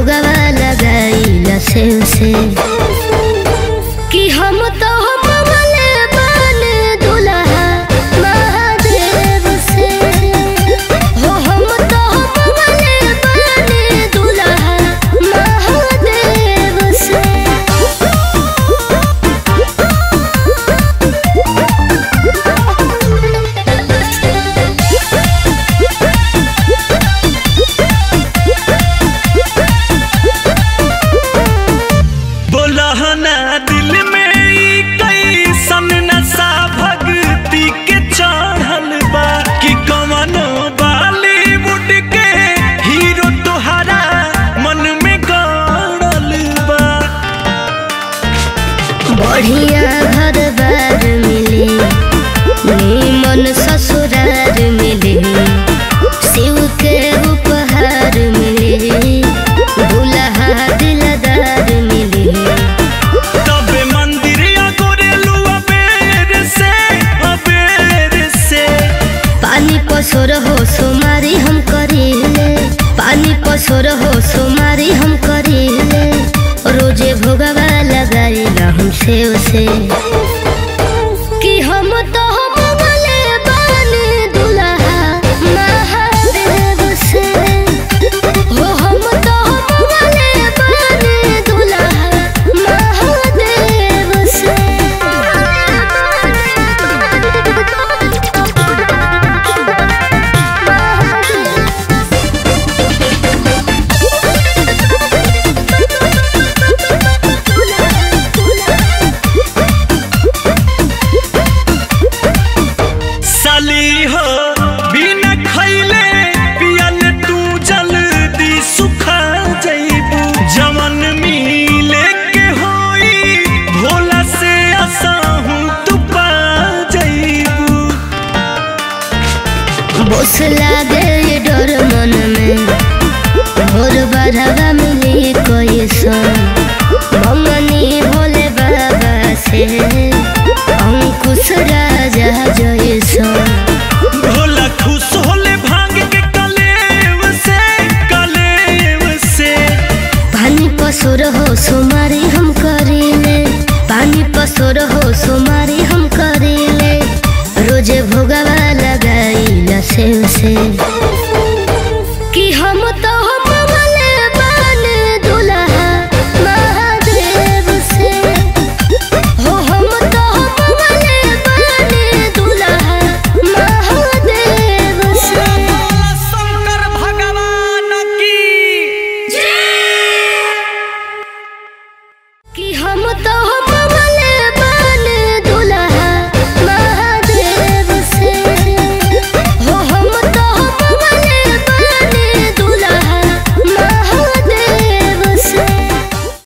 भोगवा लगाइला से से कि हम तो हम वाले बने दुल्हा महादेव से हो हम तो हम वाले बने दुल्हा महादेव से बोलहना दिल में ई कैसन नशा भक्ति के चढ़ल बा कि कवनो बॉलीवुड के हीरो तोहरा मन में गड़ल बा बढ़िया घर बार मिले नीमन ससुरार मिले शिव के उपहार मिले दुल्हा दिलदार मिले तबे मंदिर गोरेलू अबेर से अबेर से पानी पसोर हो सुमारी हम करीले पानी पसोर हो सुमारी हम करीले रोजे भोगवा लगाइला हम से उसे कि हम तो हम वाले बानी दुल्हा महादेव से हो हम तो हम वाले बानी दुल्हा महादेव से साली हो बिना खैले पियल तू जल्दी सुखा जइबू जवन मिले के होई भोला से असहू तू पा जइबू बोस लागे ये डर मन में भोर बढ़ावा मिली कोई सन ममनी भोले बाबा से अंकुश राजा जैसन भोला खुश होले भांग के कलेव से कलेव से पानी पसोर हो सुमारी हम करीले पानी पसोर हो सुमारी हम करीले रोजे भोगवा लगाइला से से